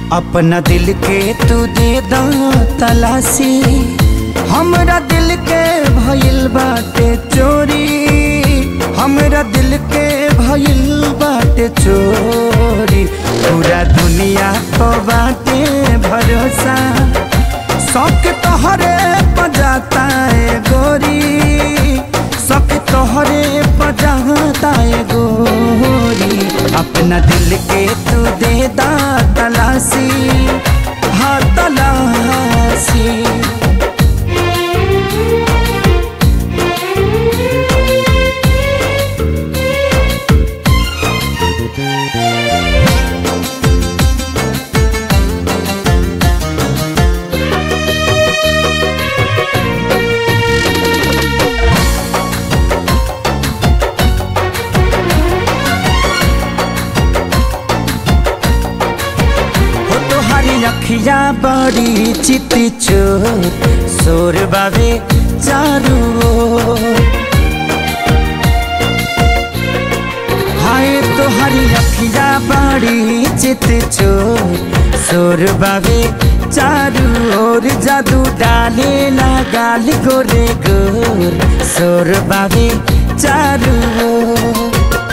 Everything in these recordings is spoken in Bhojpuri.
अपना दिल के तू दे दा तलाशी हमरा दिल के भइल बाटे चोरी हमरा दिल के भइल बाटे चोरी पूरा दुनिया को बाटे भरोसा शौक तोहरे पजाता है गोरी शौक तोहरे पजाता है गोरी अपना दिल के तू दे दा तलाशी हाँ तलाशी हो तोहारी अखिया बड़ी चित चोर सोर बाबे चारू ओर। हाय तोहारी अखिया बड़ी चित चोर सोर बाबे चारू ओर जादू डाले ना गाल गोरे गोर सोर बाबे चारू ओर।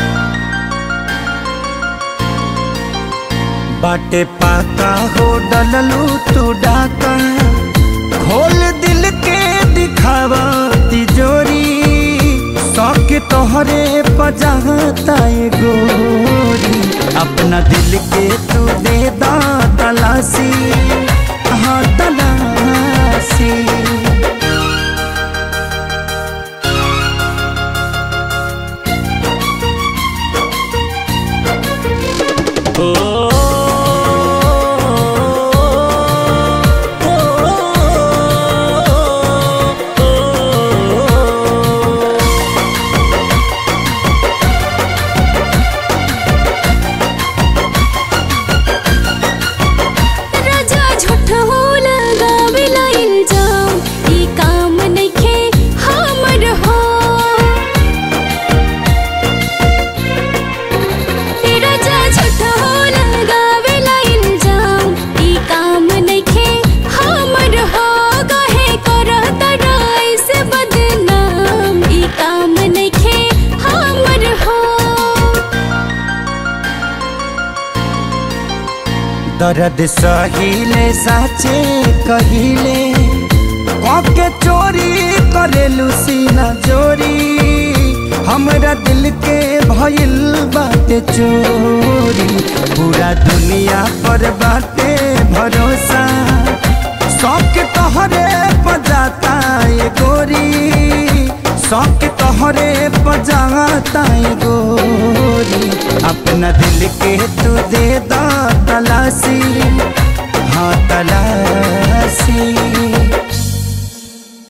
बाटे पाका हो डललू तू डाका खोल दिल के दिखावा तिजोरी शौक तोहरे पजाता है गोरी अपना दिल के तू दे दा तलाशी हाँ तलाशी राजा झूठ हो लगावेला इल्जाम ई काम नइखे हमर हो ए राजा झूठ हो लगावेला इल्जाम ई काम नइखे हमर हो कहे करत राय से बदनाम ई काम नइखे हमर हो दर्द सहिले साचे कहिले के चोरी करेलू सीना चोरी हमरा दिल के भइल बाटे चोरी पूरा दुनिया पर बाटे भरोसा शौक तोहरे पजाता है गोरी शौक तोहरे पजाता है गोरी अपना दिल के तू दे दा तलाशी हाँ तलाशी